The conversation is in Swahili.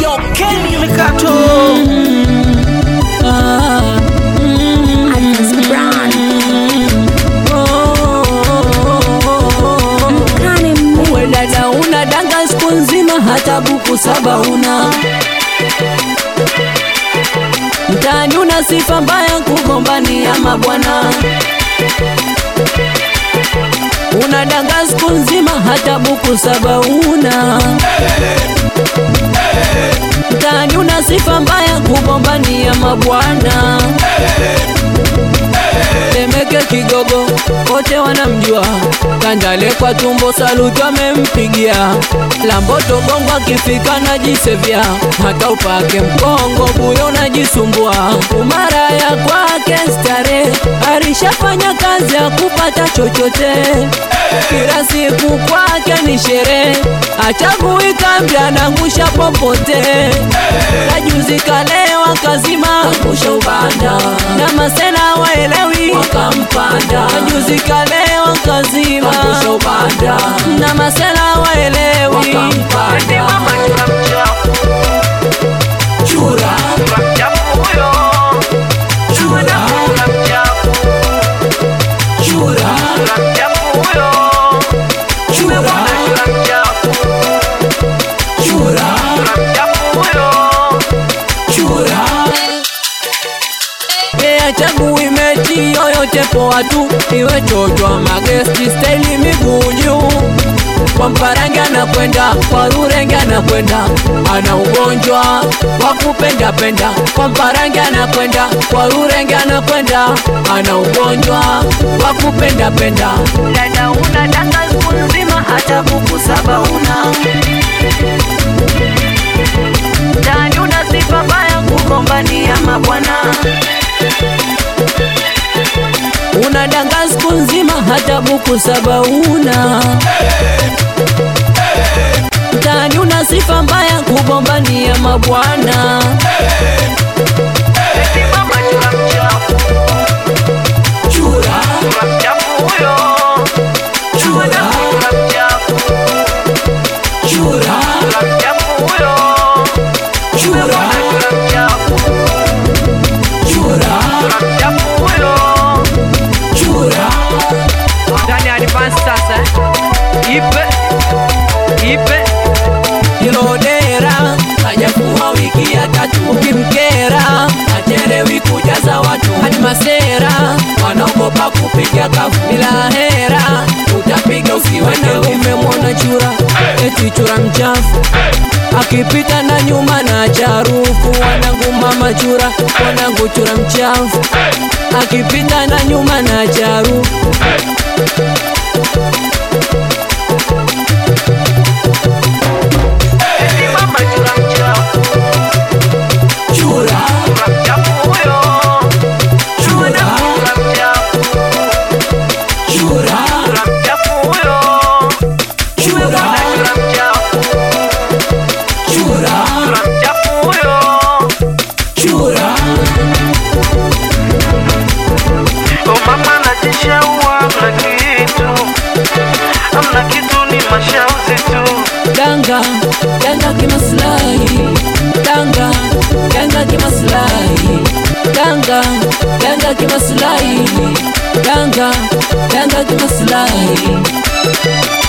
Yo, Kenny Mikato. Ah, mm, Atlas Brown. oh. Mkane mme. We dada una danga siku nzima hata buku saba una mtaani una sifa mbaya kugombania mabwana una danga siku nzima hata buku saba una mtaani una sifa mbaya kugombania mabwana Temeke Kigogo wote wanamjua, Kandale kwa tumbo saluti amempigia, Lamboto Bongo akifika najisevya, hata upake mkongo buyo unajisumbua, umaraya kwake stare, alishafanya kazi ya kupata chochote, kila siku kwake ni sherehe, achagui kambi anangusha popote, kajuzi kalewa kazima angusha ubanda, na masela waelewi wakampanda, kajuzi kalewa kazima angusha ubanda, na masela waelewi wakampanda. Chura, chura, chura, chura. Yeye chagui mechi yoyote poa tu, iwe chochwa magesti staili miguu juu kwa mparange anakwenda kwa rurenge anakwenda ana ugonjwa wa kupenda penda kwa mparange anakwenda kwa rurenge anakwenda ana ugonjwa wa kupenda penda dada una danga siku nzima hata buku saba una ndani una sifa mbaya kugombania mabwana una danga siku nzima hata buku saba una mtaani una sifa mbaya kugombania mabwana chura chura chura chura chura chura Ndani ya advance sasa. Ipe. Ipe. Ilodera hajakuwa wiki ya tatu, ukimkera achelewi kujaza watu hadi masera wanaogopa kupiga kafu bila hera, utapiga usiwende. Umemwona chura eti chura mchafu akipita na nyuma na charufu, wanangu mama chura, wanangu chura mchafu akipita na nyuma na charufu chura chura chura chura chura chura Mama najishaua amna kitu, amna kitu ni mashauzi tu. danga danga kimaslahi danga danga kimaslahi danga danga kimaslahi danga danga kimaslahi